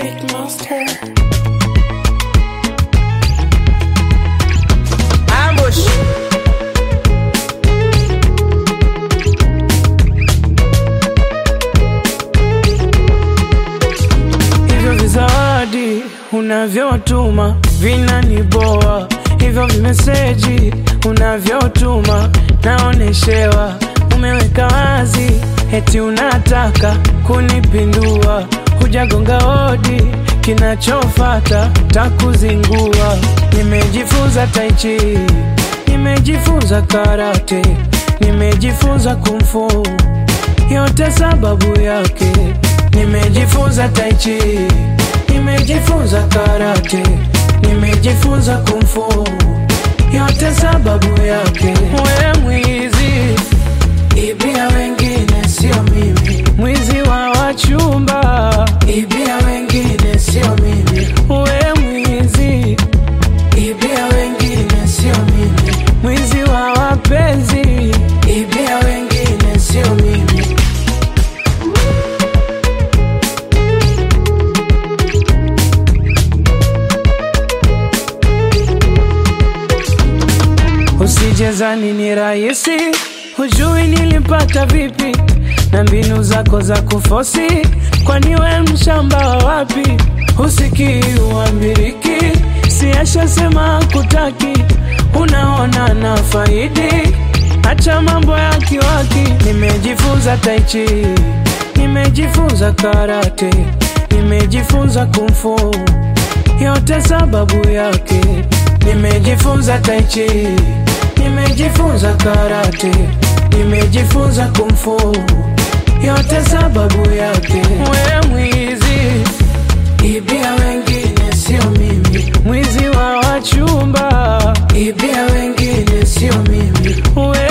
Big Monster. Ambush. hivyo vizawadi unavyotuma vinaniboa, hivyo vimeseji unavyotuma naoneshewa, umeweka wazi eti unataka kunipindua, hujagonga hodi, kinachofata takuzingua. Nimejifunza taichi, nimejifunza karate, nimejifunza kumfu yote sababu yake nimejifunza taichi nimejifunza karate nimejifunza kumfu yote sababu yake we mwizi ibia wengine sio mimi mwizi wa wachumba ibia wengine sio mimi we mwizi ibia wengine sio mimi mwizi wa wapenzi ibia wengine sio mimi Usijezani ni rahisi, hujui nilipata vipi na mbinu zako za kufosi, kwani we mshamba wa wapi? Husikii uambiriki, siashasema kutaki, unaona na faidi, acha mambo ya kiwaki. Nimejifunza taichi, nimejifunza karate, nimejifunza kumfu yote sababu yake nimejifunza taichi nimejifunza karate nimejifunza kumfu yote sababu yake we mwizi ibia wengine sio mimi mwizi wa wachumba ibia wengine sio mimi we